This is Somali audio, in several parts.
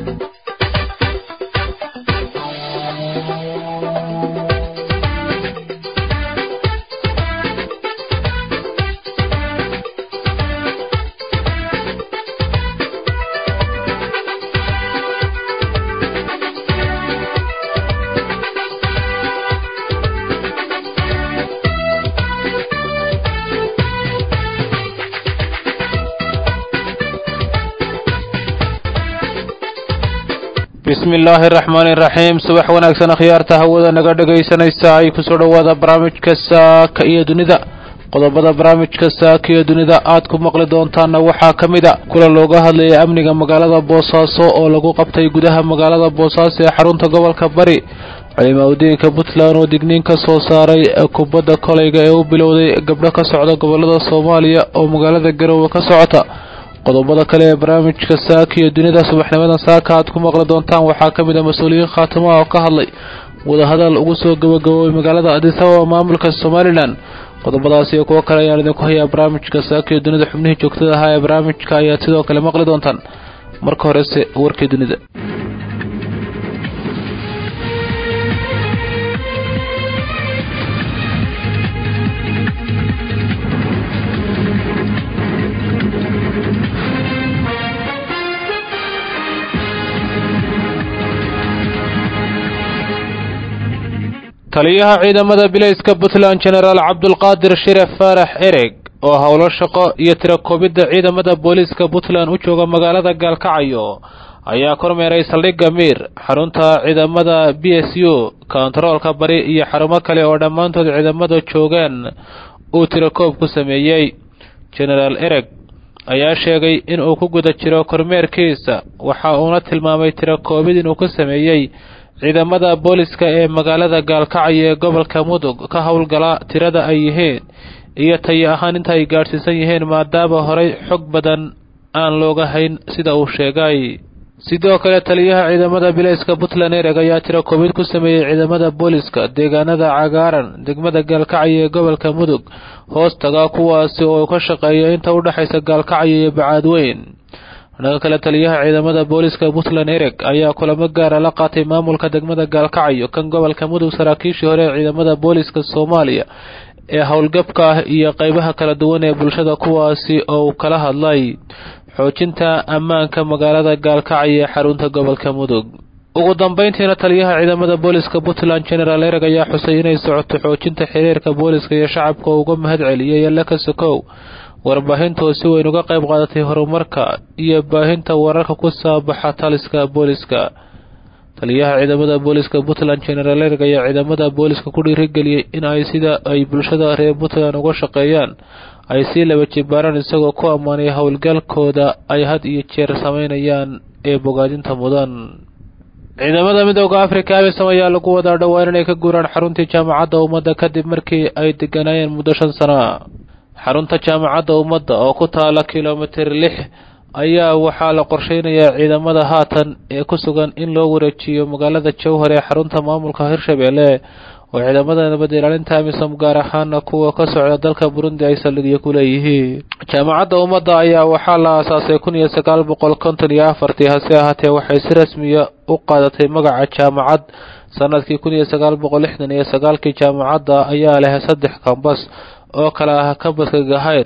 bismi illaahi araxmaani iraxiim subax wanaagsan akhyaarta hawada naga dhegaysanaysa ay kusoo dhowaada barnaamijka saaka iyo dunida qodobada barnaamijka saaka iyo dunida aad ku maqli doontaanna waxaa ka mid a kulan looga hadlayay amniga magaalada boosaaso oo lagu qabtay gudaha magaalada boosaaso ee xarunta gobolka bari culimaadudiinka puntland oo digniin ka soo saaray kubadda kolayga ee u bilowday gabdho ka socda gobolada soomaaliya oo magaalada garowe ka socota qodobada kale ee barnaamijka saaka iyo dunida subaxnimadan saaka aad ku maqli doontaan waxaa ka mid a mas-uuliyiin khaatimo oo ka hadlay wadahadal ugu soo gabagaboobay magaalada adisababa maamulka somalilan qodobadaas iyo kuwo kale ayaan idinku hayaa barnaamijka saaka iyo dunida xubnihii joogtada ahaa ee barnaamijka ayaad sidoo kale maqli doontaan marka horese warkii dunida taliyaha ciidamada bilayska puntland genaraal cabdulqaadir shiref faarax ereg oo howlo shaqo iyo tirakoobidda ciidamada booliiska puntland u jooga magaalada gaalkacyo ayaa kormeeray saldhigga miir xarunta ciidamada b s u kontaroolka bari iyo xarumo kale oo dhammaantood ciidamada joogaan uu tirakoob ku sameeyey genaraal ereg ayaa sheegay in uu ku guda jiro kormeerkiisa waxa uuna tilmaamay tirakoobid inuu ku sameeyey ciidamada booliska ee magaalada gaalkacyo ee gobolka mudug ka howlgala tirada ay yihiin iyo tayo ahaan inta ay gaadhsiisan yihiin maadaama horey xog badan aan looga hayn sida uu sheegay sidoo kale taliyaha ciidamada bilayska puntland ereg ayaa tiro koobid ku sameeyey ciidamada booliska deegaanada cagaaran degmada gaalkacyo ee gobolka mudug hoostaga kuwaasi oo ka shaqeeya inta u dhexaysa gaalkacyo iyo bacaadweyn dhanka kale taliyaha ciidamada booliska puntland ereg ayaa kulamo gaara la qaatay maamulka degmada gaalkacyo kan gobolka mudug saraakiishii hore ee ciidamada booliska soomaaliya ee howlgabka ah iyo qeybaha kala duwan ee bulshada kuwaasi oo uu kala hadlay xoojinta ammaanka magaalada gaalkacyo ee xarunta gobolka mudug ugu dambeyntiina taliyaha ciidamada booliska puntland genaraal ereg ayaa xusay inay socoto xoojinta xiriirka booliska iyo shacabka oo uga mahad celiyay alle ka sokow warbaahintu si weyn uga qayb qaadatay horumarka iyo baahinta wararka ku saabaxa taliska booliska taliyaha ciidamada booliska puntland genaraal ereg ayaa ciidamada booliska ku dhiirigeliyey in ay sida ay bulshada reer puntland uga shaqeeyaan ay sii laba jibaaraan isagoo ku ammaanay howlgalkooda ay had iyo jeer sameynayaan ee bogaadinta mudan ciidamada midooda afrika amisom ayaa lagu wadaa dhowaan inay ka guuraan xaruntii jaamacadda ummadda kadib markii ay deganaayeen muddo shan sana xarunta jaamacadda ummadda oo ku taala kilomitir lix ayaa waxaa la qorsheynayaa ciidamada haatan ee ku sugan in loo wareejiyo magaalada jowhar ee xarunta maamulka hirshabelle oo ciidamada nabad ilaalinta amisom gaar ahaana kuwa ka socda dalka burundi ay saldhigyo ku leeyihiin jaamacadda ummadda ayaa waxaa la aasaasay kun iyo sagaal boqol konton iyo afartii hase ahaatee waxay si rasmiya u qaadatay magaca jaamacad sanadkii kun iyo sagaal boqol lixdan iyo sagaalkii jaamacadda ayaa leh saddex kambas oo kale ah kambaska gahayr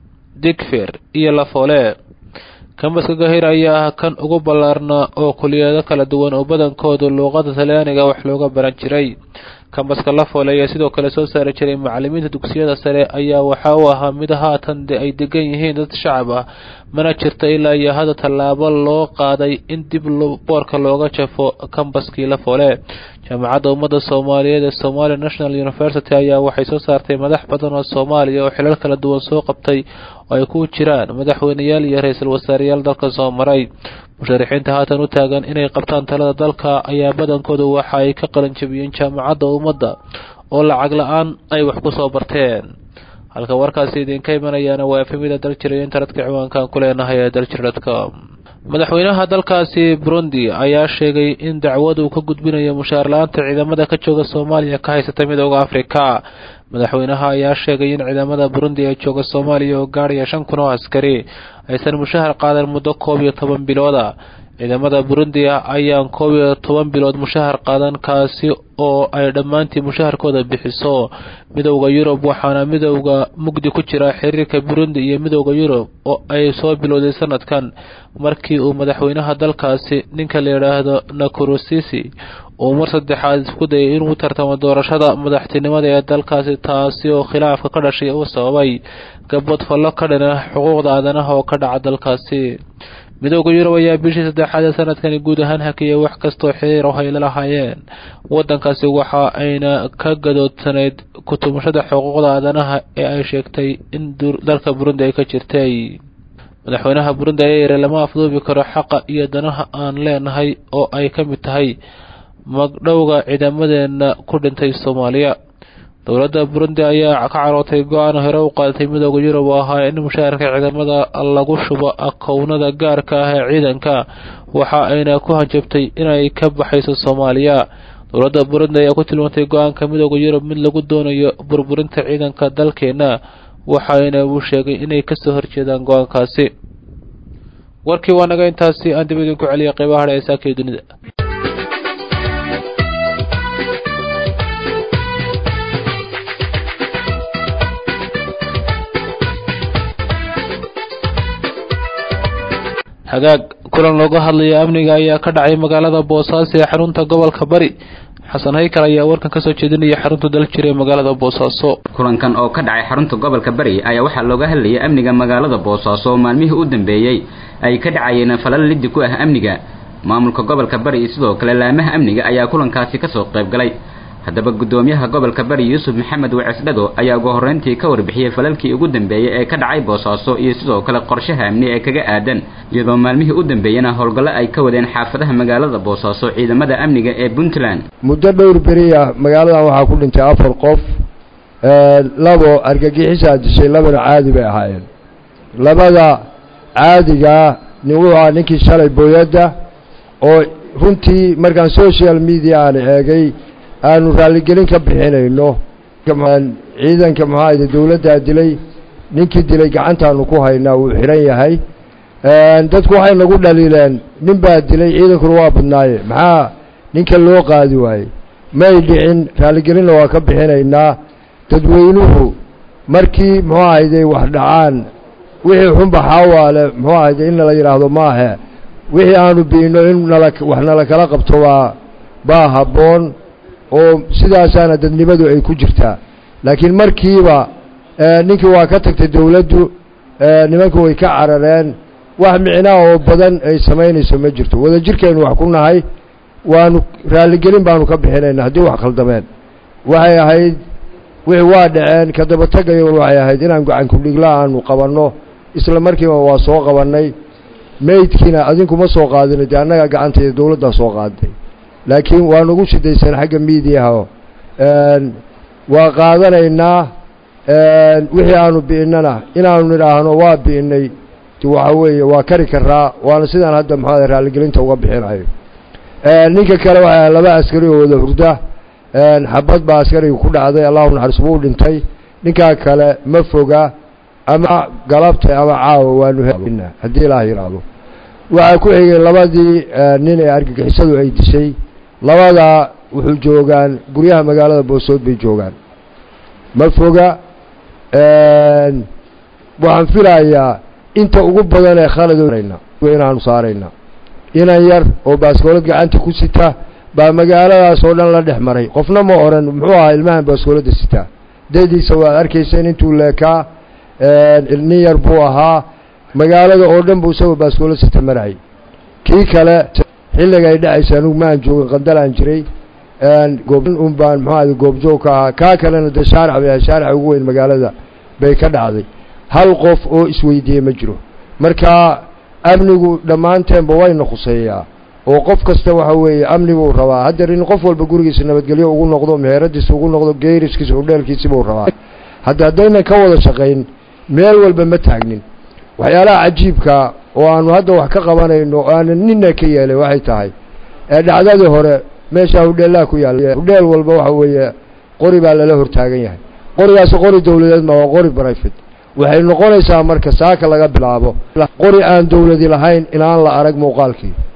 digfer iyo lafoole kambaska gahayr ayaa ah kan ugu ballaarnaa oo kuliyado kala duwan oo badankooda luuqada talyaaniga wax looga baran jiray kambaska lafoole ayaa sidoo kale soo saari jiray macalimiinta dugsiyada sare ayaa waxa uu ahaa mid haatan de ay degan yihiin dad shacab ah mana jirta ilaa iyo hadda tallaabo loo qaaday in dib boorka looga jafo kambaskii lafoole jaamacadda ummadda soomaaliyeed ee somalia national university ayaa waxay soo saartay madax badan oo soomaaliya oo xilal kala duwan soo qabtay oo ay ku jiraan madaxweyneyaal iyo ra-iisul wasaareyaal dalka soo maray musharaxiinta haatan u taagan inay qabtaan talada dalka ayaa badankooda waxa ay ka qalan jabiyeen jaamacadda ummadda oo lacag la-aan ay wax ku soo barteen halka warkaasi idinka imanayaana waa efemida daljir iyo internetka ciwaankaan ku leenahay ee daljir.com madaxweynaha dalkaasi burundi ayaa sheegay in dacwadu ka gudbinayo mushaar la-aanta ciidamada ka jooga soomaaliya ka haysata midooda afrika madaxweynaha ayaa sheegay in ciidamada burundi ee jooga soomaaliya oo gaadhaya shan kun oo askari aysan mushahar qaadan muddo koob iyo toban bilooda ciidamada burundi ayaan koob iyo toban bilood mushahar qaadan kaasi oo ay dhammaantii mushaharkooda bixiso midowda yurub waxaana midowda mugdi ku jira xiriirka burundi iyo midowda yurub oo ay soo bilowday sanadkan markii uu madaxweynaha dalkaasi ninka la yidhaahdo nakurosisi uu mar saddexaad isku dayay inuu tartamo doorashada madaxtinimada ee dalkaasi taasi oo khilaafka ka dhashay uu sababay gabad fallo ka dhana xuquuqda aadanaha oo ka dhaca dalkaasi midowda yurub ayaa bishii saddexaad ee sanadkani guud ahaan hakiyay wax kastoo xiriir oo ay la lahaayeen waddankaasi waxa ayna ka gadoodsanayd kutumashada xuquuqda aadanaha ee ay sheegtay in dalka burundi ay ka jirtay madaxweynaha burundi ayaa yiri lama afduubi karo xaqa iyo danaha aan leenahay oo ay ka mid tahay magdhowga ciidamadeena ku dhintay soomaaliya dowladda burundi ayaa ka carootay go-aan hore u qaadatay midowda yurub oo ahaa in mushaharka ciidamada lagu shubo akownada gaarka ah ee ciidanka waxa ayna ku hanjabtay inay ka baxayso soomaaliya dowladda burundi ayaa ku tilmaantay go-aanka midowda yurub mid lagu doonayo burburinta ciidanka dalkeena waxayna uu sheegay inay kasoo horjeedaan go-aankaasi warkii waa naga intaasi aan dib idinku celiya qeybaha hadhe ee saakii dunida hagaag kulan looga hadlaya amniga ayaa ka dhacay magaalada boosaaso ee xarunta gobolka bari xasan haykal ayaa warkan kasoo jeedinaya xarunta daljir ee magaalada boosaaso kulankan oo ka dhacay xarunta gobolka bari ayaa waxaa looga hadlayay amniga magaalada boosaaso oo maalmihii u dambeeyey ay ka dhacayeen falal liddi ku ah amniga maamulka gobolka bari iyo sidoo kale laamaha amniga ayaa kulankaasi kasoo qayb galay haddaba guddoomiyaha gobolka bari yuusuf maxamed wacisdhago ayaa ugu horreyntii ka warbixiyey falalkii ugu dambeeyey ee ka dhacay boosaaso iyo sidoo kale qorshaha amni ee kaga aadan iyadoo maalmihii u dambeeyena howlgallo ay ka wadeen xaafadaha magaalada boosaaso ciidamada amniga ee puntland muddo dhowr beri ah magaaladan waxaa ku dhintay afar qof labo argagixisaa dishay labana caadi bay ahaayeen labada caadigaa nin wuxuu ahaa ninkii shalay booyadda oo runtii markaan social media aan eegay aanu raalligelin ka bixinayno ciidanka maxaayde dawladdaa dilay ninkii dilay gacantaanu ku haynaa wuu xidhan yahay dadku waxay nagu dhaliileen nin baa dilay ciidankuna waa badnaaye maxaa ninka loo qaadi waayey may dhicin raalligelinna waa ka bixinaynaa dadweynuhu markii muxuu ahayde wax dhacaan wixii xunba xaawaale muxuu ahayde in nala yidhaahdo maahe wixii aanu bi'ino in nala wax nala kala qabto waa baa habboon oo sidaasaana dadnimadu ay ku jirtaa laakiin markiiba ninkii waa ka tagtay dawladdu nimanku way ka carareen wax micnaa oo badan ay samaynayso ma jirto wadajirkaynu wax ku nahay waanu raalligelin baanu ka bixinayna haddii wax khaldameen waxay ahayd wixii waa dhaceen ka dabatagayon waxay ahayd inaan gacankudhigla aanu qabanno isla markiiba waa soo qabannay meydkiina adinkuma soo qaadina dee annaga gacantayda dawladdaa soo qaaday laakiin waa nagu shidaysan xagga miidiyaha waa qaadanaynaa wixii aanu bi'innana inaanu nidhaahno waa bi'innay waxa weeye waa kari karaa waana sidaan hadda maxaa raalligelinta uga bixinayo ninka kale waxaa laba askari oo wada hurda xabad baa askariga ku dhacday allahu naxariis buu dhintay ninkaa kale ma foga ama galabta ama caawa waanu helna haddii ilaah yidhaahdo waxaa ku xigay labadii nin ee argagixisadu ay dishay labadaa wuxuu joogaan guryaha magaalada boosood bay joogaan ma foga waxaan filayaa inta ugu badan ee khaladna inaanu saarayna inan yar oo baaskoolad gacanta ku sita baa magaaladaas oo dhan la dhex maray qofna ma oran muxuu ahaa ilmahan baaskooladda sitaa dadiisa waad arkayseen intuu leekaa nin yar buu ahaa magaalada oo dhan buu isagoo baaskoolad sita marayay kii kale xilliga ay dhacaysa anugu maan joogin qandalaan jiray un baan muxuu goobjoog ka ahaa kaa kalena dee shaarac bay ahay shaaraca ugu weyn magaalada bay ka dhacday hal qof oo isweydiiyey ma jiro marka amnigu dhammaanteenba wayna khuseeyaa oo qof kasta waxa weeye amni buu rabaa haddeer in qof walba gurigiisa nabadgelyo ugu noqdo meheradiisa ugu noqdo geeriskiisa udheelkiisi buu rabaa hadda haddaynan ka wada shaqayn meel walba ma taagnin waxyaalaha cajiibka oo aanu hadda wax ka qabanayno o aanan nina ka yeelay waxay tahay ee dhacdadii hore meeshaa hudheellaha ku yaalla hudheel walba waxa weeye qori baa lala hortaagan yahay qorigaasi qori dawladeed ma waa qori brifate waxay noqonaysaa marka saaka laga bilaabo qori aan dawladi lahayn inaan la arag muuqaalkii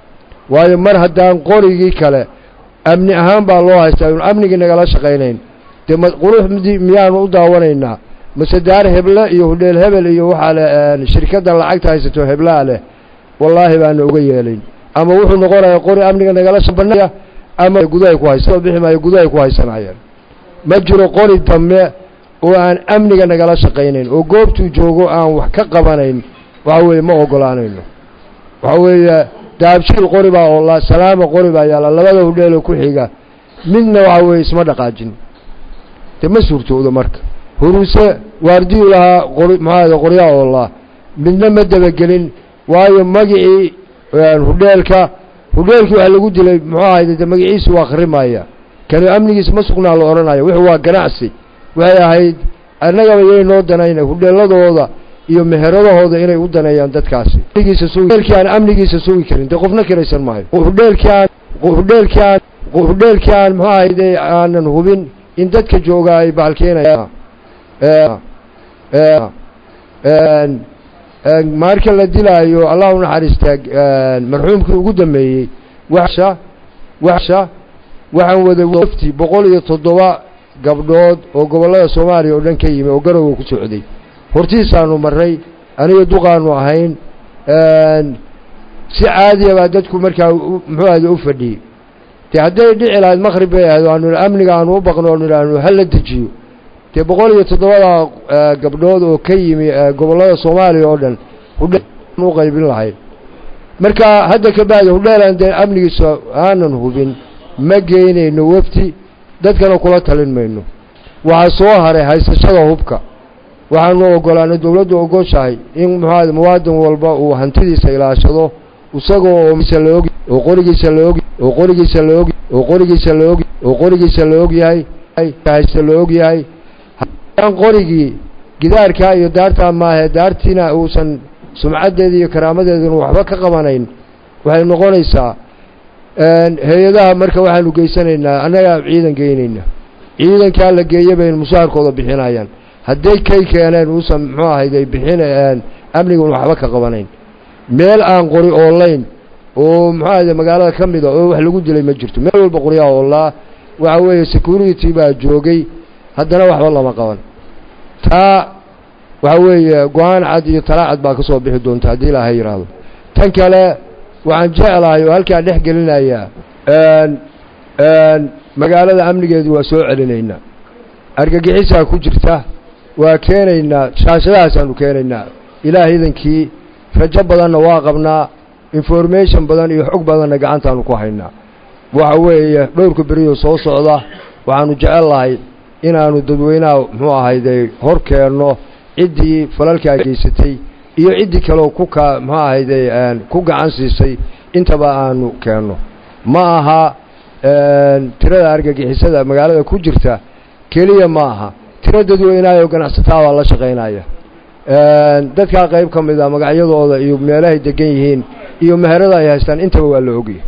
waayo mar haddaan qorigii kale amni ahaan baa loo haystaa inu amnigii nagala shaqaynayn dee ma qurux miyaanu u daawanaynaa mase daar heble iyo hudheel hebel iyo waxaa le shirkadda lacagta haysato heblaa leh wallaahi baana uga yeelayn ama wuxuu noqonayaa qori amniga nagala shabanaya ama gudahay ku haysa bixi maayo gudahay ku haysanayaan ma jiro qori dambe oo aan amniga nagala shaqaynayn oo goobtuu joogo aan wax ka qabanayn waxa weeye ma ogolaanayno waxa weeye daabshiil qori baa oola salaama qori baa yaalla labada hudheeloo ku xiga midna waxa weeye isma dhaqaajin dee ma suurtoodo marka huruuse waardiyu lahaa qori maxaada qoryaa oola midna ma dabagelin waayo magicii hudheelka hudheelkii waxa lagu dilay muxuu ahayde de magaciisu waa akhrimaya kani amnigiisa ma sugnaa la odhanaya wuxuu waa ganacsi waxay ahayd annagaba yay noo danayna hudheeladooda iyo meheradahooda inay u daneeyaan dadkaasi hudheelkii aan amnigiisa sugi karin dee qofna kiraysan maayo hudheelkii aan hudheelkii aan hudheelkii aan muxuu ahayde aanan hubin in dadka jooga ay baalkeenayaan marka la dilaayo allah u naxariistaa marxuumkii ugu dambeeyey washa washa waxaan wada wafti boqol iyo toddoba gabdhood oo gobollada soomaaliya oo dhan ka yimi oo garowga ku socday hortiisaanu marray aniga duqaanu ahayn si caadiya baa dadku markaa muxuu ahda u fadhiyey dee hadday dhici lahayd maqrib bay ahayd aanu amniga aanu u baqno oonu idhaahno hala dejiyo dee boqol iyo toddobada gabdhood oo ka yimi gobollada soomaaliya oo dhan hudheel u qaybin lahayd marka hadda ka bacdi hudheelaan dee amnigiisa aanan hubin ma geynayno wafti dadkana kula talin mayno waxaa soo haray haysashada hubka waxaanu ogolaanay dowladdu ogoshahay in muxuaad muwaadin walba uu hantidiisa ilaashado isagoo oo laog oo qorigiisa laog oo qorigiisa laog oo qorigiisa laog oo qorigiisa la og yahay haysta la og yahay aan qorigii gidaarkaa iyo daartaa maahe daartiina uusan sumcaddeeda iyo karaamadeeduna waxba ka qabanayn waxay noqonaysaa hay-adaha marka waxaanu geysanaynaa annagaa ciidan geynayna ciidankaa la geeya baynu mushaharkooda bixinayaan hadday kay keeneen uusan muxuu ahayday bixin amnigun waxba ka qabanayn meel aan qori oolayn oo muxuu ahayde magaalada ka mida oo wax lagu dilay ma jirto meel walba qoryaa oolaa waxa weeye security baa joogay haddana waxba lama qaban taa waxa weeye go-aan cad iyo tala cad baa ka soo bixi doonta haddii ilaahay yidhaahdo tan kale waxaan jeclahay oo halkaa dhex gelinayaa magaalada amnigeedu waa soo celinaynaa argagixisaa ku jirta waa keenaynaa shaashadahaasaanu keenaynaa ilaah idankii rajo badanna waa qabnaa information badan iyo xog badanna gacantaanu ku haynaa waxa weeye dhowrka beriyoo soo socda waxaanu jecel lahay inaanu dadweynaha muxuu ahayde hor keenno ciddii falalkaa geysatay iyo ciddii kaleo ku ka muxuu ahayde ku gacan siisay intaba aanu keenno ma aha tirada argagixisada magaalada ku jirta keliya ma aha tiro dadweynaha oo ganacsataa baa la shaqaynaya dadkaa qayb ka mid a magacyadooda iyo meelahay degan yihiin iyo meherada ay haystaan intaba waa la ogyahy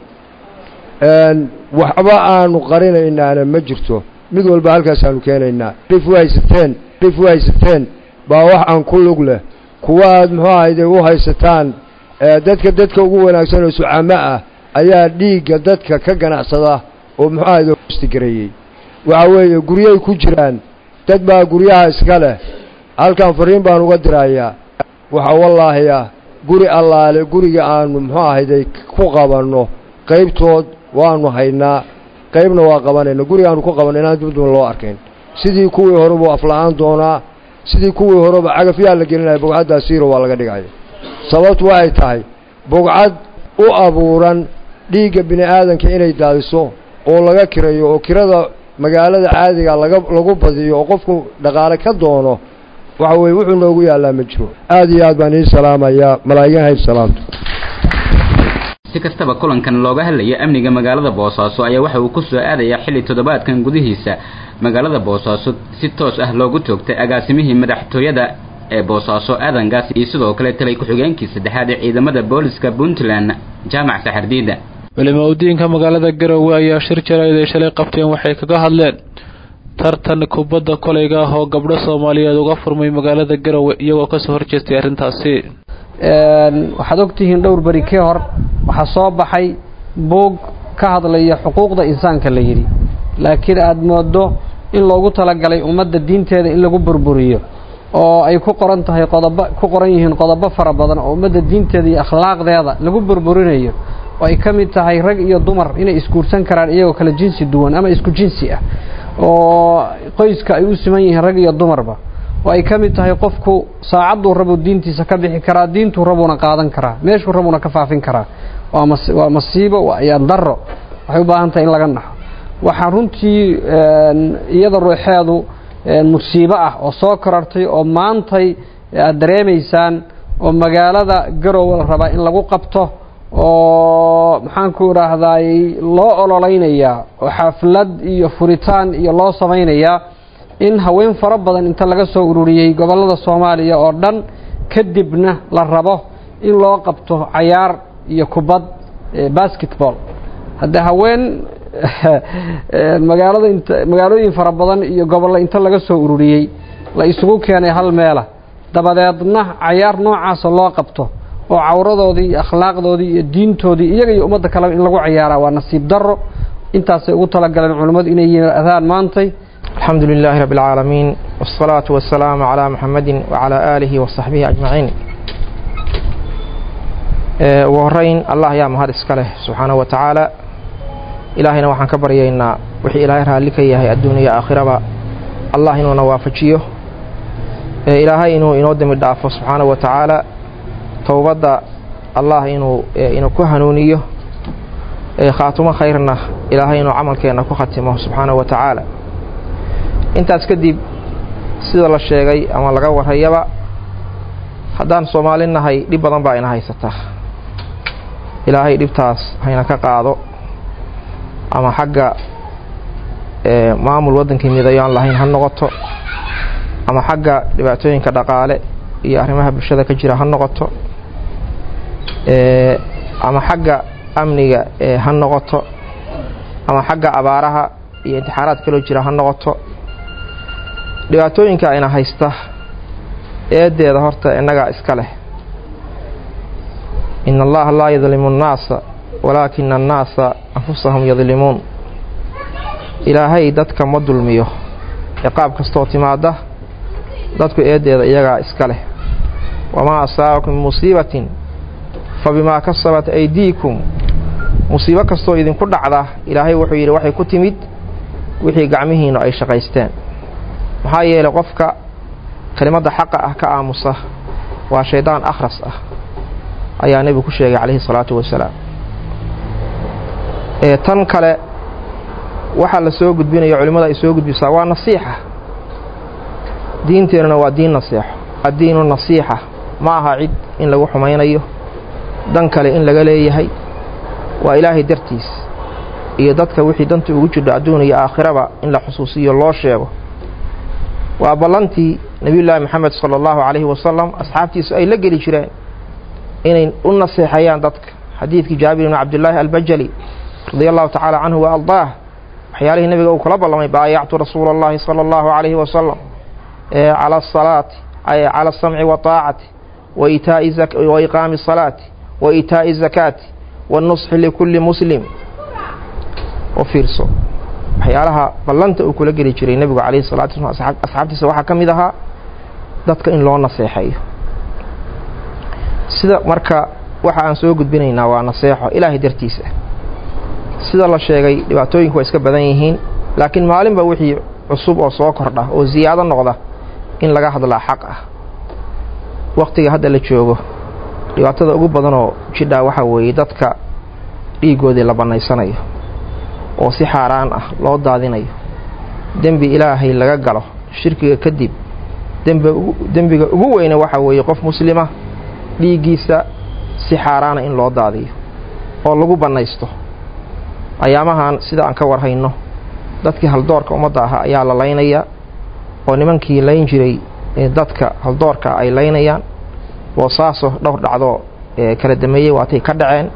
waxba aanu qarinaynaana ma jirto mid walba halkaasaanu keenaynaa rif u haysateen rif u haysateen baa wax aan ku lug leh kuwa aad muxuu ahayde u haysataan dadka dadka ugu wanaagsan oo sucamo ah ayaa dhiigga dadka ka ganacsada oo muxuu ahayde stigareeyey waxa weeye guryay ku jiraan dad baa guryaha iska leh halkan fariin baan uga dirayaa waxaa wallaahi ah guri allaale guriga aanu muxuu ahayday ku qabanno qaybtood waanu haynaa qaybna waa qabanayna guriga aanu ku qabanno inaan dibduma loo arkayn sidii kuwii horeba afla-aan doonaa sidii kuwii horeba cagafyaa la gelinaya bogcaddaa siiro waa laga dhigaya sababtu waxay tahay bogcad u abuuran dhiigga bini aadanka inay daadiso oo laga kirayo oo kirada magaalada caadiga laga lagu badiyo oo qofku dhaqaale ka doono waxa weye wuxuu noogu yaallaa ma jiro aad iyo aad baan ii salaamayaa malaa'igan hayb salaamto si kastaba kulankan looga hadlaya amniga magaalada boosaaso ayaa waxa uu ku soo aadayaa xilli toddobaadkan gudihiisa magaalada boosaaso si toos ah loogu toogtay agaasimihii madaxtooyada ee boosaaso aadangaas iyo sidoo kale talay ku-xigeenkii saddexaad ee ciidamada booliska puntland jaamac saxardiida culimaudiinka magaalada garowe ayaa shir jarayd ay shalay qabteen waxay kaga hadleen tartan kubadda kolayga ah oo gabdho soomaaliyeed uga furmay magaalada garowe iyagoo kasoo horjeestay arrintaasi waxaad ogtihiin dhowr beri kii hor waxaa soo baxay buug ka hadlaya xuquuqda insaanka la yidhi laakiin aada moodo in loogu talagalay ummadda diinteeda in lagu burburiyo oo ay ku qoran tahay qodobo ku qoran yihiin qodobo fara badan oo ummadda diinteeda iyo akhlaaqdeeda lagu burburinayo oo ay ka mid tahay rag iyo dumar inay isguursan karaan iyagoo kale jinsi duwan ama isku jinsi ah oo qoyska ay u siman yihiin rag iyo dumarba oo ay ka mid tahay qofku saacadduu rabuu diintiisa ka bixi karaa diintuu rabuuna qaadan karaa meeshuu rabuuna ka faafin karaa waa masiibo waa ayaan darro waxay u baahan tahay in laga naxo waxaa runtii iyada ruuxeedu musiibo ah oo soo korartay oo maantay aad dareemaysaan oo magaalada garowe la rabaa in lagu qabto oo maxaanku idhaahdaay loo ololeynayaa oo xaflad iyo furitaan iyo loo samaynayaa in haween fara badan inta laga soo ururiyey gobollada soomaaliya oo dhan kadibna la rabo in loo qabto cayaar iyo kubad basketball haddee haween magaalada int magaalooyin fara badan iyo gobollo inta laga soo ururiyey la isugu keenay hal meela dabadeedna cayaar noocaasa loo qabto oo cawradoodii iyo akhlaaqdoodii iyo diintoodii iyaga iyo ummadda kaleba in lagu cayaaraa waa nasiib darro intaasay ugu talagaleen culimmadu inay yimaadaan maantay alxamdu lilaahi rabbi alcaalamiin wasalaatu wasalaamu calaa muxamedin wacalaa aalihi wasaxbihi ajmaciin ugu horeyn allah ayaa mahad iska leh subxaanahu wa tacaala ilaahayna waxaan ka baryaynaa wixii ilaahay raalli ka yahay adduuniya aakhiraba allah inuuna waafajiyo ilaahay inuu inoo dembi dhaafo subxaanahu wa tacaala towbadda allah inuu inuu ku hanuuniyo khaatumo khayrna ilaahay inuu camalkeenna ku khatimo subxaanahu wa tacaala intaas kadib sida la sheegay ama laga warrayaba haddaan soomaali nahay dhib badan baa ina haysataa ilaahay dhibtaas hayna ka qaado ama xagga maamul waddankii midayo aan lahayn ha noqoto ama xagga dhibaatooyinka dhaqaale iyo arrimaha bulshada ka jira ha noqoto ama xagga amniga ha noqoto ama xagga abaaraha iyo intixaaraad kaloo jira ha noqoto dhibaatooyinka ayna haysta eedeeda horta innagaa iska leh in allaha laa yadlimu annaasa walaakina annaasa anfusahum yadlimuun ilaahay dadka ma dulmiyo ciqaab kastoo timaada dadku eedeeda iyagaa iska leh wamaa asaabakum min musiibatin fa bimaa kasabat aydiikum musiibo kastoo idinku dhacda ilaahay wuxuu yidhi waxay ku timid wixii gacmihiinnu ay shaqaysteen maxaa yeelay qofka kelimadda xaqa ah ka aamusa waa shaydaan akhras ah ayaa nebigu ku sheegay calayhi salaatu wasalaam ee tan kale waxaa la soo gudbinayo culimmada ay soo gudbisaa waa nasiixa diinteennuna waa diin nasiixo addiinu nasiixa ma aha cid in lagu xumaynayo dan kale in laga leeyahay waa ilaahay dartiis iyo dadka wixii danta ugu jidho adduun iyo aakhiraba in la xusuusiyo loo sheego waa ballantii nebiyullaahi moxamed sala allahu calayhi wasalam asxaabtiisu ay la geli jireen inay u naseexeeyaan dadka xadiidkii jaabir ibni cabdillaahi albajali radia allahu tacaala canhu wa ardaah waxyaalihii nebiga uu kula ballamay baayactu rasuula allahi sala allahu calayhi wasalam cala asalaati cala asamci waaacati wa iqaami asalaati wa iitaa'i zakaati waannusxi likulli muslim oo fiirso waxyaalaha ballanta uu kula geli jiray nebigu calayhi salatu wasalaam asxaabtiisa waxaa ka mid ahaa dadka in loo naseexeeyo sida marka waxa aan soo gudbinaynaa waa naseexo ilaahay dartiisa sida la sheegay dhibaatooyinku waa iska badan yihiin laakiin maalinba wixii cusub oo soo kordha oo siyaado noqda in laga hadlaa xaq ah wakhtiga hadda la joogo dhibaatada ugu badanoo jidhaa waxaa weeye dadka dhiiggoodii la bannaysanayo oo si xaaraan ah loo daadinayo dembi ilaahay laga galo shirkiga kadib dembiga ugu weyne waxaa weeye qof muslima dhiiggiisa si xaaraana in loo daadiyo oo lagu bannaysto ayaamahan sida aan ka warhayno dadkii haldoorka ummadda ahaa ayaa la laynayaa oo nimankii layn jiray dadka haldoorka ay laynayaan boosaaso dhowr dhacdoo kala dameeyey waatay ka dhaceen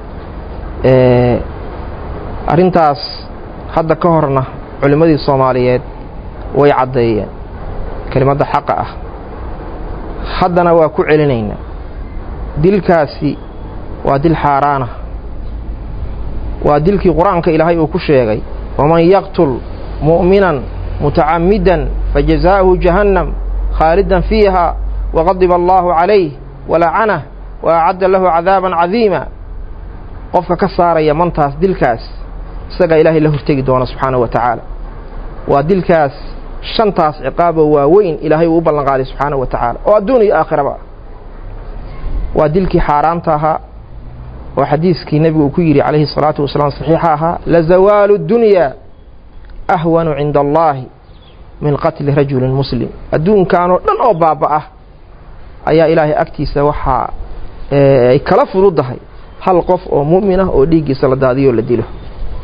arrintaas hadda ka horna culimmadii soomaaliyeed way caddeeyeen kelimadda xaqa ah haddana waa ku celinaynaa dilkaasi waa dil xaaraana waa dilkii qur-aanka ilaahay uu ku sheegay waman yaqtul mu'minan mutacammidan fajazaa'uhu jahannam khaalidan fiiha waqadiba allaahu calayh walacanah wa acadda lahu cadaaban cadiima qofka ka saaraya mantaas dilkaas isagaa ilaahay la hortegi doona subxaanahu wa tacaala waa dilkaas shantaas ciqaaboo waaweyn ilaahay uu u ballan qaaday subxaanahu wa tacaala oo adduun iyo aakhiraba waa dilkii xaaraanta ahaa oo xadiiskii nebigu uu ku yidhi calayhi salaatu wasalaam saxiixa ahaa lazawaalu dunyaa ahwanu cinda allaahi min qatli rajulin muslim adduunkanoo dhan oo baaba'ah ayaa ilaahay agtiisa waxaa ay kala fududahay hal qof oo mu'min ah oo dhiiggiisa la daadiyoo la dilo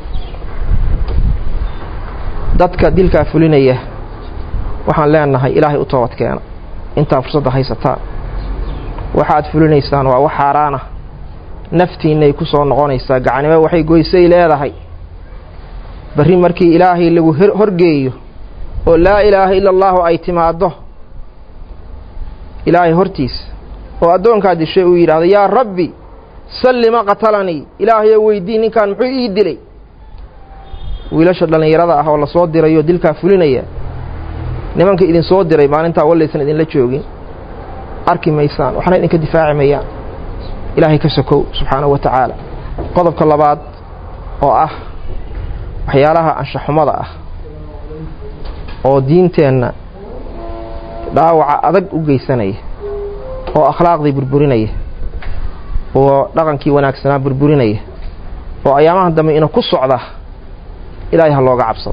dadka dilkaa fulinaya waxaan leenahay ilaahay u toobad keena intaa fursadda haysataan waxaad fulinaysaan waa wax xaaraana naftiinnay ku soo noqonaysaa gacanimo waxay goysay leedahay barri markii ilaahay lagu horgeeyo oo laa ilaaha ila allaahu ay timaaddo ilaahay hortiisa oo addoonkaa dishay uu yidhaahdo yaa rabbi sallima qatalanii ilaahayoo weydii ninkan muxuu ii dilay wiilasha dhallinyarada ah oo la soo dirayoo dilkaa fulinaya nimanka idin soo diray maalintaa wallaysan idinla joogin arki maysaan waxna idinka difaaci mayaan ilaahay ka sokow subxaanahu wa tacaala qodobka labaad oo ah waxyaalaha anshaxumada ah oo diinteenna dhaawaca adag u geysanaya oo akhlaaqdii burburinaya oo dhaqankii wanaagsanaa burburinaya oo ayaamahan dambe ina ku socda ilaahay ha looga cabsado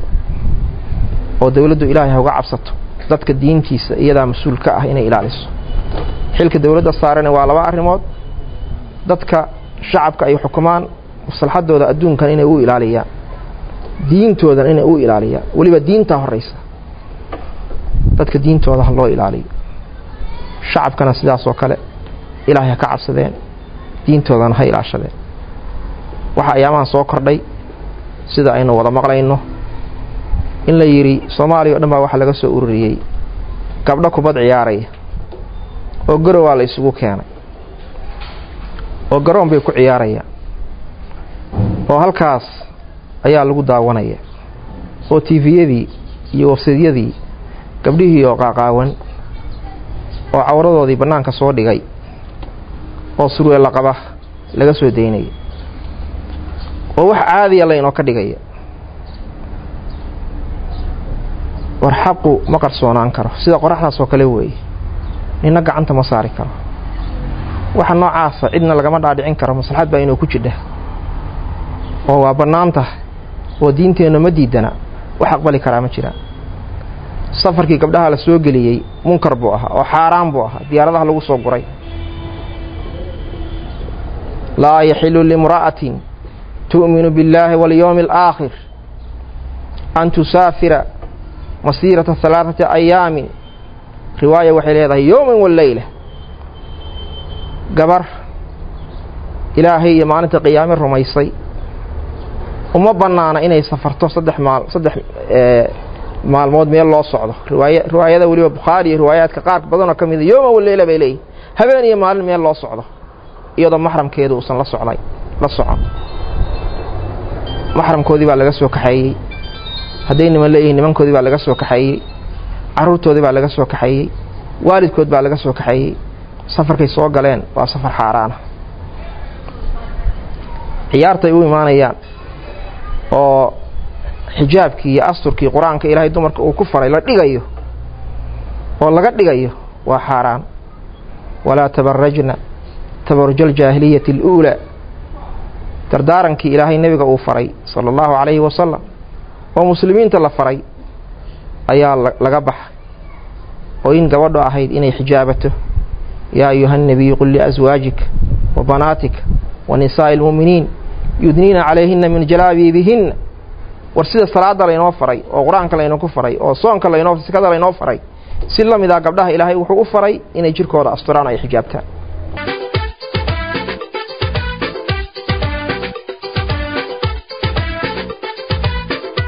oo dawladdu ilaahay ha uga cabsato dadka diintiisa iyadaa mas-uul ka ah inay ilaaliso xilka dawladda saarana waa laba arrimood dadka shacabka ay xukumaan maslaxadooda adduunkan inay u ilaaliyaan diintoodan inay u ilaaliyaan weliba diintaa horraysa dadka diintooda ha loo ilaaliyo shacabkana sidaas oo kale ilaahay ha ka cabsadeen diintoodana ha ilaashadeen waxaa ayaamahan soo kordhay sida aynu wada maqlayno in la yidhi soomaaliya o dhan baa waxaa laga soo ururiyey gabdho kubad ciyaaraya oo garowaa la isugu keenay oo garoon bay ku ciyaarayaan oo halkaas ayaa lagu daawanaya oo tiifiyadii iyo wafsidyadii gabdhihii oo qaaqaawan oo cawradoodii bannaanka soo dhigay oo surweella qaba laga soo daynaya oo wax caadiya laynoo ka dhigaya war xaqu ma qarsoonaan karo sida qoraxdaas oo kale weeye nina gacanta ma saari karo waxa noocaasa cidna lagama dhaadhicin karo maslaxad baa inuu ku jidha oo waa bannaan tahay oo diinteenna ma diidana wax aqbali karaa ma jiraan safarkii gabdhaha la soo geliyey munkar buu ahaa oo xaaraan buu ahaa diyaaradaha lagu soo guray laa yaxilu limra'atin tu'minu biاllaahi walyowmi alaakhir an tusaafira masiirata halaaثati ayaamin riwaaya waxay leedahay yowman waleyla gabar ilaahay iyo maalinta qiyaame rumaysay uma bannaana inay safarto saddex maal saddex maalmood meel loo socdo riwaaya riwaayada weliba bukhaari iyo riwaayaadka qaar badanoo ka mida yowman waleyla bay leeyihin habeen iyo maalin meel loo socdo iyadoo maxramkeedu uusan la socday la socon maxramkoodii baa laga soo kaxeeyey hadday niman leeyihiin nimankoodii baa laga soo kaxeeyey carruurtoodii baa laga soo kaxeeyey waalidkood baa laga soo kaxeeyey safarkay soo galeen waa safar xaaraana ciyaartay u imaanayaan oo xijaabkii iyo asturkii qur-aanka ilaahay dumarka uu ku faray la dhigayo oo laga dhigayo waa xaaraan walaa tabarajna tabaruja aljaahiliyati aluulaa dardaarankii ilaahay nebiga uu faray sala allahu calayhi wasalam oo muslimiinta la faray ayaa laga baxay oo in gabadho ahayd inay xijaabato yaa ayuha الnabiyu qul liaswaajika wa banaatika wa nisaa'i اlmu'miniin yudniina calayhina min jalaabiibihinna war sida salaada laynoo faray oo qur-aanka laynooku faray oo soonka laynoo sikada laynoo faray si la mid ah gabdhaha ilaahay wuxuu u faray inay jirkooda asturaan ay xijaabtaan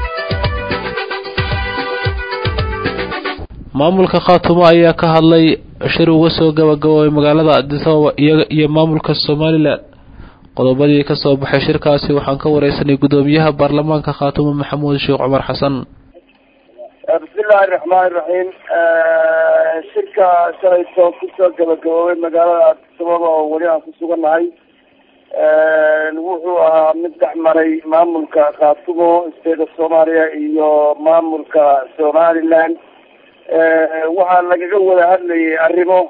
maamulka khaatumo ayaa ka hadlay shir uga soo gabagaboobay magaalada addis ababa iyaga iyo maamulka somalilan qodobadii ka soo baxay shirkaasi waxaan ka wareysanay guddoomiyaha baarlamaanka khaatumo maxamuud sheekh cumar xasan bismillahi raxmaani raxiim shirka shalayto kusoo gabagaboobay magaalada addis ababa oo weli aan ku sugannahay wuxuu ahaa mid dhex maray maamulka khaatumo state of soomaaliya iyo maamulka somaliland waxaa lagaga wada hadlayay arrimo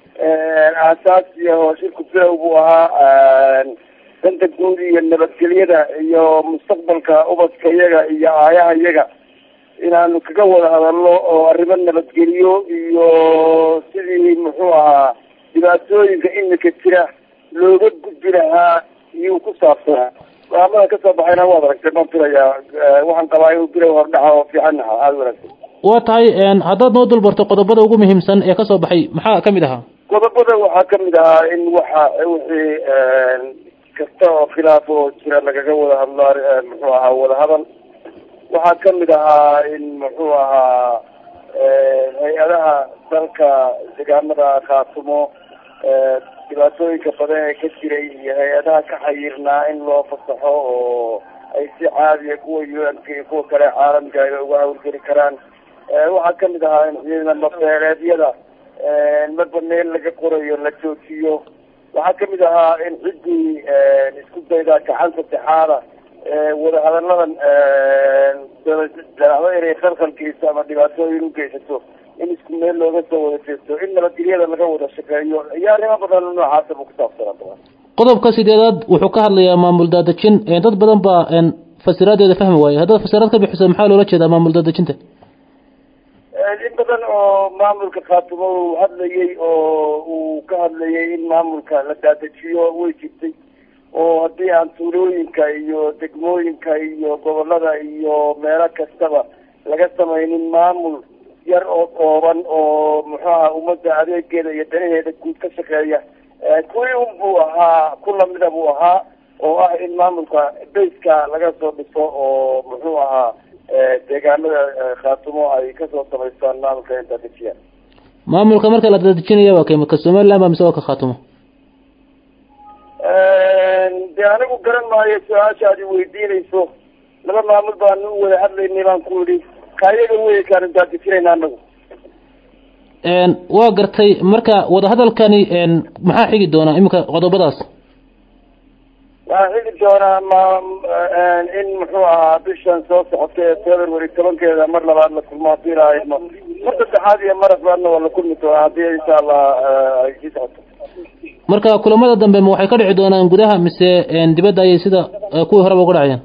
aasaasi ah oo shirku bilow buu ahaa danta guud iyo nabadgelyada iyo mustaqbalka ubadka iyaga iyo aayaha iyaga inaanu kaga wada hadalno oo arrimo nabadgelyo iyo sidii muxuu ahaa dhibaatooyinka imika jira looga gudbi lahaa iyuu ku saabsanaa go-aamada kasoo baxayna waad aragtay baan filayaa waxaan qabaa inuu bilow hordhaca oo fiican ahaa aada wanaagsan waa tahay haddaad noo dulbarto qodobada ugu muhiimsan ee kasoo baxay maxaa kamid ahaa qodobada waxaa kamid ahaa in waxa wixii kasta oo khilaaf oo jira lagaga wada hadlo muxuu ahaa wadahadal waxaa kamid ahaa in muxuu ahaa hay-adaha dalka deegaamada khaatumo dhibaatooyinka badan ee ka jiray iyo hay-adaha ka xayirnaa in loo fasaxo oo ay si caadiya kuwa u n k iyo kuwa kale caalamka ay uga hawlgeli karaan waxaa kamid ahaa in ciidamo beeleedyada marba meel laga qorayo la joojiyo waxaa kamid ahaa in ciddii isku dayda gacan saddexaada wadahadalladan daacdo inay khalkhalgeyso ama dhibaatooyin ugeysato in isku meel looga soo wada jeesto in nabadgelyada laga wada shaqeeyo iyo arrimo badan noocaasa buu kusaabsanaa qodobka sideedaad wuxuu ka hadlayaa maamul daadejin dad badan baa fasiraadeeda fahmi waaye haddaad fasiraad ka bixiso maxaa loola jeedaa maamul daadejinta in badan oo maamulka khaatumo uu hadlayay oo uu ka hadlayay in maamulka la daadajiyo way jirtay oo haddii aan tuulooyinka iyo degmooyinka iyo gobolada iyo meelo kastaba laga samaynin maamul yar oo kooban oo muxuaha ummadda adeegeeda iyo danaheeda guud ka shaqeeya kuwii un buu ahaa ku lamida buu ahaa oo ah in maamulka bayska laga soo dhiso oo muxuu ahaa deegaanada khaatumo ay kasoo samaystaan maamulka in daadejiyaan maamulka marka la daadejinaya waa kay ka somaliland ba mise waa ka khaatumo de anigu garan maayo su-aasha aad weydiinayso laba maamul baanu u wada hadlaynay baan ku idhi kaayaga wey kaanu daadejinayna anagu waa gartay marka wadahadalkani maxaa xigi doonaa iminka qodobadaas waxaa xigi doonaa ma in muxuu ahaa bishan soo socota ee february tobankeeda mar labaad la kulmo hadii ilaahay ma mar saddexaad iyo mar afraadna waa la kulmi doonaa haddii insha allah ay sii socoto marka kulamada dambe ma waxay ka dhici doonaan gudaha mise dibadda ayay sida kuwii horeba uga dhacayaan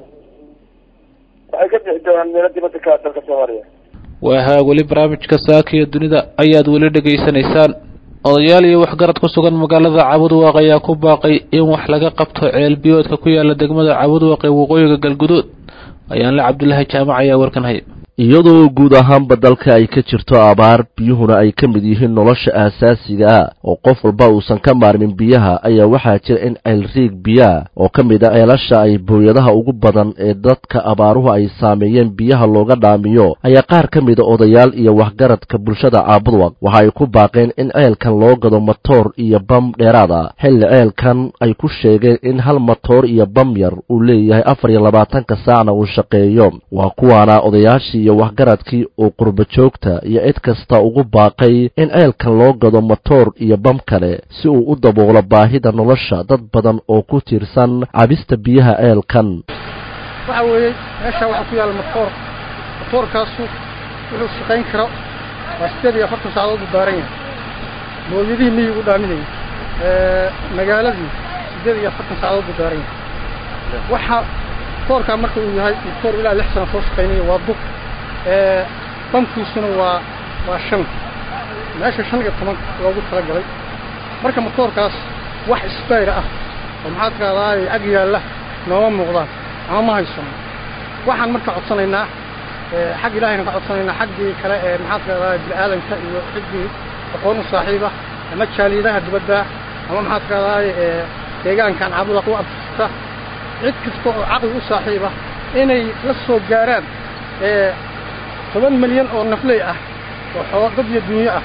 waxay ka bixi doonaan meelo dibadda ka dalka soomaaliya waahaa weli barnaamijka saaka iyo dunida ayaad weli dhegaysanaysaan odayaal iyo waxgarad ku sugan magaalada cabudwaaq ayaa ku baaqay in wax laga qabto ceel biyoodka ku yaala degmada cabudwaaq ee waqooyiga galguduud ayaanle cabdulaahi jaamac ayaa warkan haya iyadoo guud ahaanba dalka ay ka jirto abaar biyuhuna ay ka mid yihiin nolosha aasaasiga ah oo qof walba uusan ka maarmin biyaha ayaa waxaa jira in ceelriig biyaha oo ka mid a ceelasha ay booyadaha ugu badan ee dadka abaaruhu ay saameeyeen biyaha looga dhaamiyo ayaa qaar ka mida odayaal iyo waxgaradka bulshada caabudwaq waxa ay ku baaqeen in ceelkan loo gado matoor iyo bam dheeraad ah xilli ceelkan ay ku sheegeen in hal matoor iyo bam yar uu leeyahay afar iyo labaatanka saacna uu shaqeeyo waa kuwaana odayaashii iyo waxgaradkii uu qurbo joogta iyo cid kasta ugu baaqay in ceelkan loo gado matoor iyo bam kale si uu u daboolo baahida nolosha dad badan oo ku tiirsan cabista biyaha ceelkan waxa weeye meesha waxaa ku yaalla matoor matoorkaasu wuxuu shaqayn karo waa sideed iyo afartan saacadood buu daaran yahay mooyadihii miyigu dhaaminayay magaaladii sideed iyo afartan saacadood buu daaran yahay waxa matoorkaa marka uu yahay matoor ilaa lix sano soo shaqaynaya waa dub bamkiisuna waa waa shan meesha shan iyo toban loogu talagalay marka matoorkaas wax isbayr ah oo maxaa tiraahdaa ag yaalla nooma muuqdaan ama ma haysano waxaan marka codsanaynaa xag ilaahayna ka codsanaynaa xaggii kale ee maxaa tiraahdaa bini-aadanka iyo ciddii aqoon u saaxiiba ama jaaliidaha dibadda ama maxaa tiraahdaa deegaankan caabuda u abtirta cid kasta oo caqli u saaxiiba inay la soo gaaraan toban milyan oo nafley ah oo xoo dad iyo dunyo ah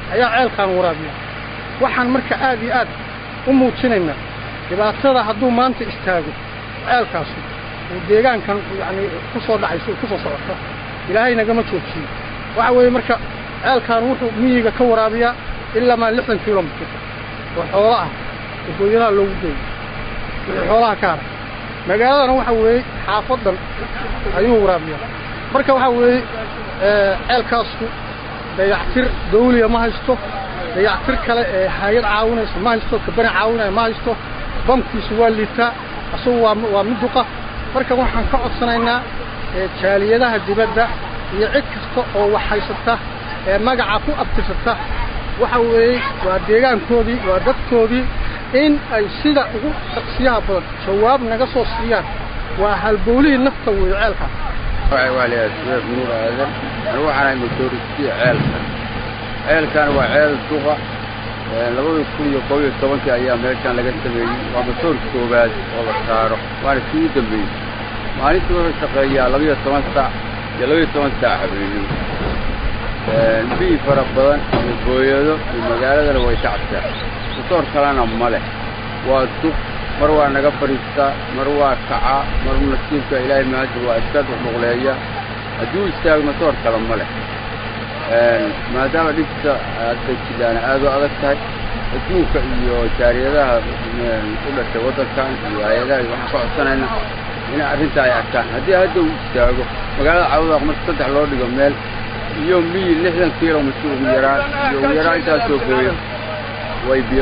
ayaa ceelkaan waraabiya waxaan marka aad iyo aad u muujinaynaa dhibaatada hadduu maanta istaago ceelkaasu uu deegaankan yacni ku soo dhacayso ku soo socoto ilaahay nagama joojiyo waxa weeye marka ceelkaan wuxuu miyiga ka waraabiyaa ilaa maa lixdan kilomitir oo xoolo ah oo gooyadaha loogu geeyo wixii xoolaha ka haray magaaladana waxa weeye xaafadan ayuu waraabiyaa marka waxa weeye ceelkaasku dayactir dawliya ma haysto dayactir kale ee hay-ad caawinaysa ma haysto kabani caawinaya ma haysto bamkiisu waa liitaa asagu waa waa miduqa marka waxaan ka codsanaynaa jaaliyadaha dibadda iyo cid kasta oo wax haysata ee magaca ku abtirsata waxa weeye waa deegaankoodii waa dadkoodii in ay sida ugu dhaqsiyaha badan jawaab naga soo siiyaan waa halbowlihii nafta weeye ceelkaas waa leeyahay suweef nuur aadan anigu waxaan ahay motoristiya ceelkan ceelkan waa ceel duqa labada kun iyo kob iyo tobankii ayaa meeshaan laga sameeyey waa motoorka koowaad oo la saaro waana kii u dambeeyey maalintii wuxuu shaqeeyaa labaiyo toban saac iyo labaiyo toban saac habeenimo biyi fara badan iyo booyado iyo magaaladana way kacabtaa motoor kalena ma leh waa duq mar waa naga fadhiistaa mar waa kacaa mar nasiibka ilaahay mahadda waa iska duqduqleeya hadduu istaago motoor kale ma leh maadaama dhibta hadda jidhaana aad u adag tahay adduunka iyo jaariyadaha u dhashay waddankan iyo hay-adaha waxaan ka codsanayna in arrinta ay arkaan haddii hadda uu istaago magaalada cawdaaq marka saddex loo dhigo meel iyo miyi lixdan kilomitir ugu yaraan iyo ugu yaraan intaasoo gooya way biyo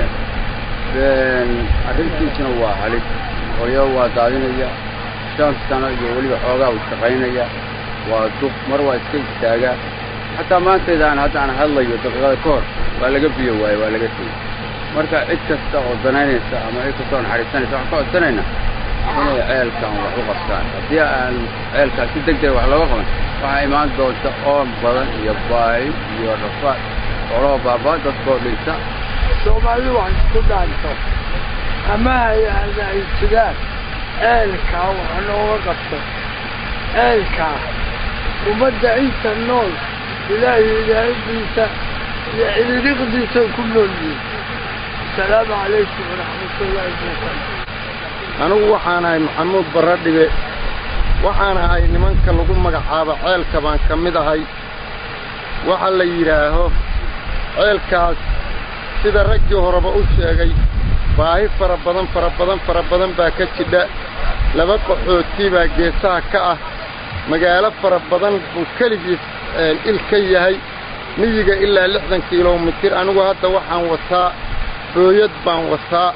waayayaan arrintiisuna waa halis hooyo waa daadinaya shan sano iyo weliba xoogaa uu shaqaynaya waa duq mar waa iska istaagaa xataa maantaydaan haddaan hadlayo daqiiqada ka hor waa laga biyo waaye waa laga tegey marka cid kasta oo danaynaysa ama cid kasta oo naxariisanaysa waxaan ka codsanayna inay ceelkan wax u qabtaan haddii aan ceelkaas si deg deg wax looga qaban waxaa imaan doonta oon badan iyo baahi iyo rafaad xoolahoo baabaa dadkoo dhinta soomaalidu wax isku dhaanto ama hay-ada ay sidaan ceelkaa wax nooga qabto ceelkaa ummadda inta nool ilaahay ilaahadiisa iyo cidiriqdiisay ku nool yihiin asalaamu calaykum waraxmatullaahi wabarakaatu anigu waxaan ahay maxamuud barradhibe waxaan ahay nimanka lagu magacaabo ceelka baan ka mid ahay waxa la yidhaaho ceelkaas sida raggii horeba u sheegay baahi fara badan fara badan fara badan baa ka jidha laba qaxooti baa geesaha ka ah magaalo fara badan buu keligiis il ka yahay miyiga ilaa lixdan kilomitir anigu hadda waxaan wataa booyad baan wataa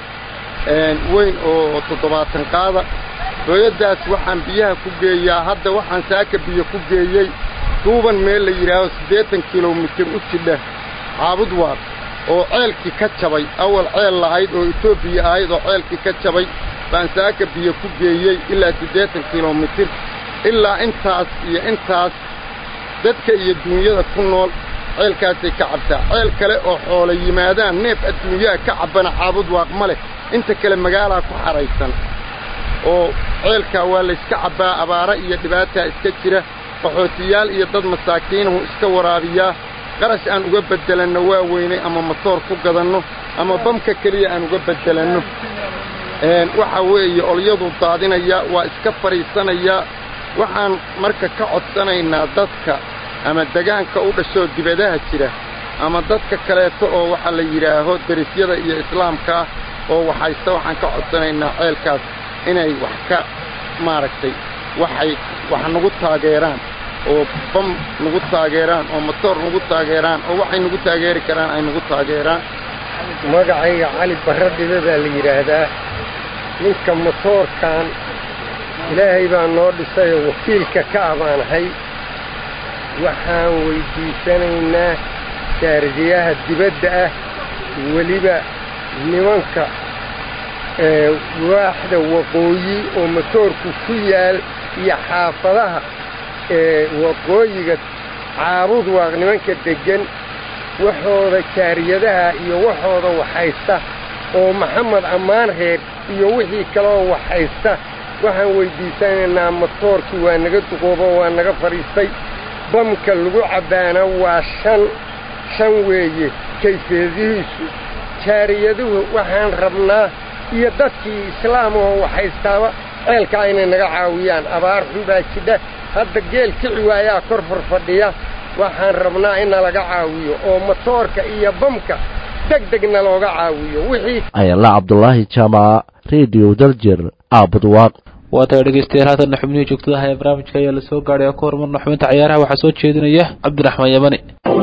weyn oo toddobaatan qaada booyaddaas waxaan biyaha ku geeyaa hadda waxaan saaka biyo ku geeyey duuban meel la yidhaaho siddeetan kilomitir u jidha caabud waar oo ceelkii ka jabay awal ceel lahayd oo etoobiya ahayd oo ceelkii ka jabay baan saaka biyo ku geeyey ilaa siddeetan kilomitir ilaa intaas iyo intaas dadka iyo duunyada ku nool ceelkaasay ka cabtaa ceel kale oo xoolo yimaadaan neef adduunyaha ka cabbana caabud waaq ma leh inta kale magaalaa ku xahaysan oo ceelkaa waa layska cabbaa abaara iyo dhibaataa iska jira qaxootiyaal iyo dad masaakiinuhu iska waraabiyaa qarash aan uga beddelanno waa weynay ama matoor ku gadanno ama bamka keliya aan uga beddelanno waxa weeye olyadu daadinaya waa iska fadhiisanayaa waxaan marka ka codsanaynaa dadka ama degaanka u dhashoo dibadaha jira ama dadka kaleeto oo waxaa la yidhaaho derisyada iyo islaamkaa oo waxaysta waxaan ka codsanaynaa ceelkaas inay wax ka maaragtay waxay wax nagu taageeraan oo bam nagu taageeraan oo motoor nagu taageeraan oo waxay nagu taageeri karaan ay nagu taageeraan magacayga cali barradhibe baa la yidhaahdaa ninka motoorkan ilaahay baa noo dhisayoo wakiilka ka ah baan ahay waxaan weyddiisanaynaa jaardiyaha dibadda ah weliba nimanka waaxda waqooyi oo motoorku ku yaal iyo xaafadaha ee waqooyiga caabud waaq nimanka deggan waxooda jaariyadaha iyo waxooda waxhaysta oo maxamed ammaan reer iyo wixii kaleoo waxhaysta waxaan weyddiisanaynaa motoorkii waa naga duqoobo waa naga fadhiistay bamka lagu cabbaana waa shan shan weeye kayfiyadihiisu jaariyaduhu waxaan rabnaa iyo dadkii islaam oo waxhaystaaba ceelkaa inay naga caawiyaan abaar xun baa jidha hadda geel kici waayaa kor farfadhiya waxaan rabnaa in nalaga caawiyo oo motoorka iyo bamka deg degna looga caawiyo wixii ayala cabdulaahi jaamaca rediyo daljer aabudwaaq waa tahay dhegeystayaal haatanna xubnihii joogtadaha ee barnaamijka ayaa la soo gaadhay oo ka hormarna xubinta cayaaraha waxaa soo jeedinaya cabdiraxmaan yamani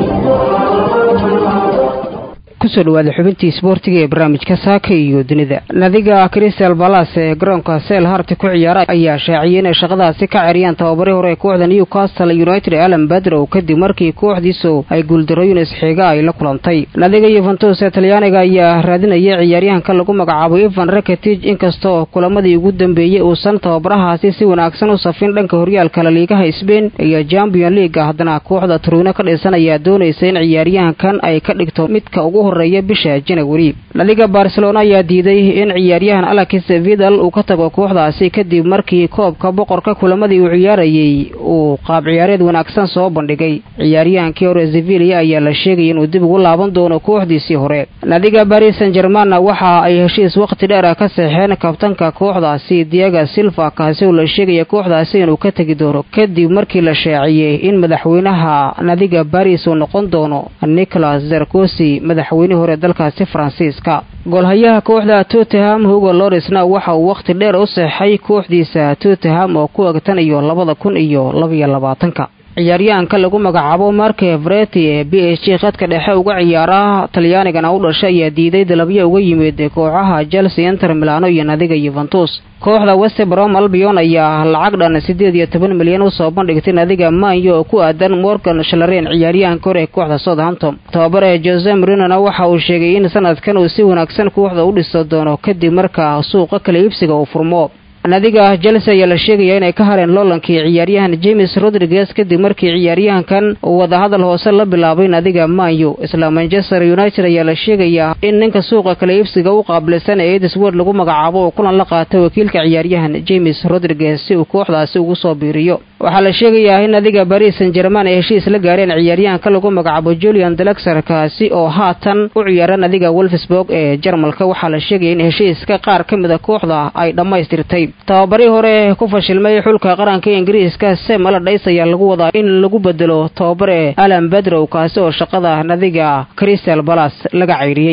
kusoo dhawaada xubintii isboortiga ee barnaamijka saaka iyo dunida nadiga crystal balas ee garoonka seel harti ku ciyaara ayaa shaaciyey inay shaqadaasi ka ceriyaan tababarii hore ee kooxda newcastle united alan badrow kadib markii kooxdiisu ay guuldarooyin isxiiga ay la kulantay nadiga yuventus ee talyaaniga ayaa raadinaya ciyaaryahanka lagu magacaabo ivan raketij inkastoo kulamadii ugu dambeeyey uusan tababarahaasi si wanaagsan u safin dhanka horyaalka laliigaha sbain iyo champion leaga haddana kooxda turuino ka dhisan ayaa doonaysa in ciyaaryahankan ay ka dhigto midka ugu horeeya bisha janawari nadiga barcelona ayaa diiday in ciyaaryahan alex vidal uu ka tago kooxdaasi kadib markii koobka boqorka kulamadii uu ciyaarayey uu qaab ciyaareed wanaagsan soo bandhigay ciyaaryahankii hore sevilia ayaa la sheegaya inuu dib ugu laaban doono kooxdiisii hore nadiga baris san germanna waxa ay heshiis wakhti dheer ah ka seexeen kabtanka kooxdaasi diaga silva kaasi oo la sheegaya kooxdaasi inuu ka tegi doono kadib markii la shaaciyey in madaxweynaha nadiga baris uu noqon doono nicolas zarkosi madaxweynihii hore dalkaasi faransiiska goolhayaha kooxda tottenham hugo lorisna waxa uu wakhti dheer u seexay kooxdiisa tottenham oo ku egtan iyo labada kun iyo labaiyo labaatanka ciyaaryahanka lagu magacaabo marke vreti ee b h g khadka dhexe uga ciyaara talyaanigana u dhashay ayaa diiday dalabyo uga yimid kooxaha chelsea inter milano iyo nadiga yuventus kooxda westbrom albion ayaa lacag dhan siddeed iyo toban milyan usoo bandhigtay nadiga manyo oo ku aadan morgan shalaren ciyaaryahanka hore ee kooxda southampton tababare jose marinona waxa uu sheegay in sanadkan uu si wanaagsan kooxda u dhiso doono kadib marka suuqa kala iibsiga uu furmo nadiga chelsea ayaa la sheegaya inay ka hareen loolankii ciyaaryahan james rodriguez kadib markii ciyaaryahankan uu wadahadal hoose la bilaabay nadiga manyu isla manchester united ayaa la sheegayaa in ninka suuqa kala iibsiga u qaabilsan ee edisword lagu magacaabo uu kulan la qaatay wakiilka ciyaaryahan james rodriguez si uu kooxdaasi ugu soo biiriyo waxaa la sheegayaa in nadiga baris san german ay heshiis la gaareen ciyaaryahanka lagu magacaabo julian delexer kaasi oo haatan u ciyaara nadiga wolfsburg ee jarmalka waxaa la sheegaya in heshiiska qaar ka mid a kooxda ay dhammaystirtay tababarii hore ku fashilmay xulka qaranka ingiriiska sem aladhays ayaa lagu wadaa in lagu bedelo tababare alan bedrow kaasi oo shaqada nadiga crystal balas laga caydhiyey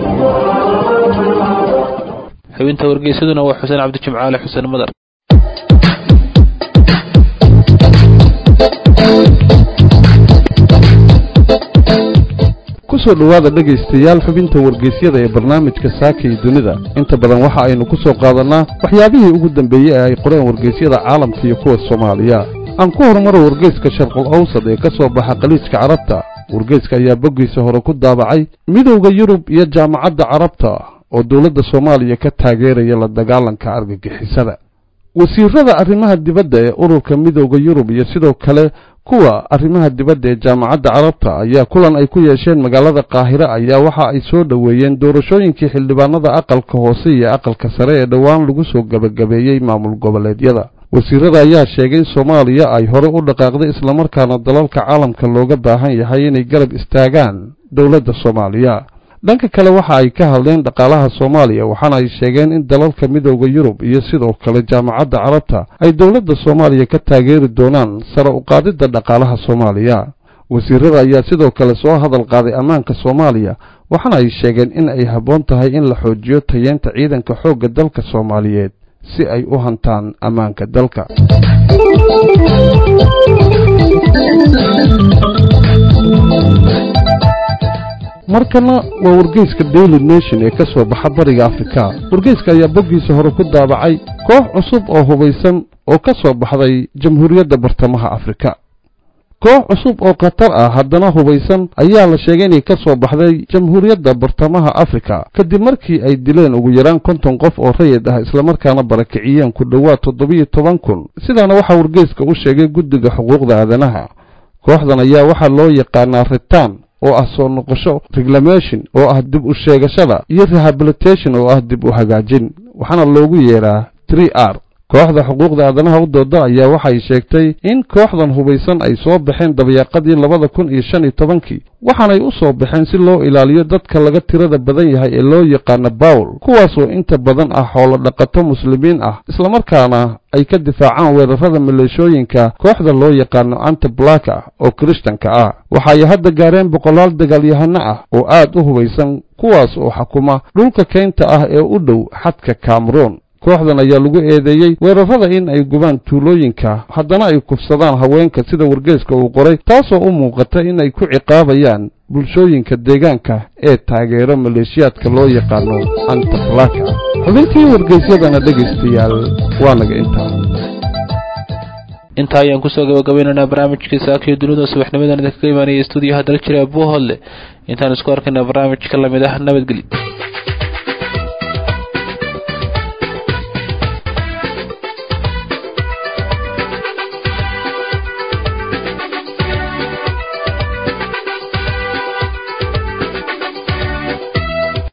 xubinta wargeysaduna waa xuseen cabdijimcaale xuseen madar kusoo dhowaada dhegaystayaal xubinta wargeysyada ee barnaamijka saaka iyo dunida inta badan waxa aynu ku soo qaadannaa waxyaabihii ugu dambeeyey ee ay qoreen wargeysyada caalamka iyo kuwa soomaaliya aan ku horumaro wargeyska sharqul awsad ee ka soo baxa khaliijka carabta wargeyska ayaa boggiisa hore ku daabacay midowda yurub iyo jaamacadda carabta oo dowladda soomaaliya ka taageeraya la dagaalanka argagixisada wasiirada arrimaha dibadda ee ururka midowda yurub iyo sidoo kale kuwa arrimaha dibadda ee jaamacadda carabta ayaa kulan ay ku yeesheen magaalada qaahire ayaa waxa ay soo dhoweeyeen doorashooyinkii xildhibaanada aqalka hoose iyo aqalka sare ee dhowaan lagu soo gebagabeeyey maamul goboleedyada wasiirada ayaa sheegay in soomaaliya ay hore u dhaqaaqday islamarkaana dalalka caalamka looga baahan yahay inay garab istaagaan dowladda soomaaliya dhanka kale waxa ay ka hadleen dhaqaalaha soomaaliya waxaana ay sheegeen in dalalka midowda yurub iyo sidoo kale jaamacadda carabta ay dowladda soomaaliya ka taageeri doonaan sare uqaadidda dhaqaalaha soomaaliya wasiirada ayaa sidoo kale soo hadal qaaday ammaanka soomaaliya waxaana ay sheegeen in ay habboon tahay in la xoojiyo tayeenta ciidanka xoogga dalka soomaaliyeed si ay u hantaan ammaanka dalka markana waa wargeyska daily nation ee ka soo baxa bariga afrika wargeyska ayaa boggiisa hore ku daabacay koox cusub oo hubaysan oo ka soo baxday jamhuuriyadda bartamaha afrika koox cusub oo khatar ah haddana hubaysan ayaa la sheegay inay ka soo baxday jamhuuriyadda bartamaha afrika kadib markii ay dileen ugu yaraan konton qof oo rayid ah islamarkaana barakiciyeen ku dhowaad toddobiyo toban kun sidaana waxaa wargeyska u sheegay guddiga xuquuqda aadanaha kooxdan ayaa waxaa loo yaqaanaa ritaan oo ah soo noqosho reglamation oo ah dib u sheegashada iyo rehabilitation oo ah dib u hagaajin waxaana loogu yeedhaa tr r kooxda xuquuqda aadanaha u dooda ayaa waxay sheegtay in kooxdan hubaysan ay soo baxeen dabayaaqadii labada kun iyo shan iyo tobankii waxaanay u soo baxeen si loo ilaaliyo dadka laga tirada badan yahay ee loo yaqaano bawl kuwaasoo inta badan ah xoolo dhaqato muslimiin ah islamarkaana ay ka difaacaan weerarada maleeshooyinka kooxda loo yaqaano antiblaka oo kirishtanka ah waxaay hadda gaareen boqolaal dagaalyahano ah oo aad u hubaysan kuwaas oo xukuma dhulka keynta ah ee u dhow xadka cameroon kooxdan ayaa lagu eedeeyey weerarada in ay gubaan tuulooyinka haddana ay kufsadaan haweenka sida wargeeska uu qoray taasoo u muuqata in ay ku ciqaabayaan bulshooyinka deegaanka ee taageero maleeshiyaadka loo yaqaano antablaka xubintii wargeysyadana dhegaystayaal waa naga intaa intaa ayaan kusoo gabagabaynaynaa barnaamijkii saakiyo dunida subaxnimadan idinkaga imaanaya stuudiyaha dal jira buuhoodle intaan isku arkayna barnaamij ka lamid ah nabadgelyo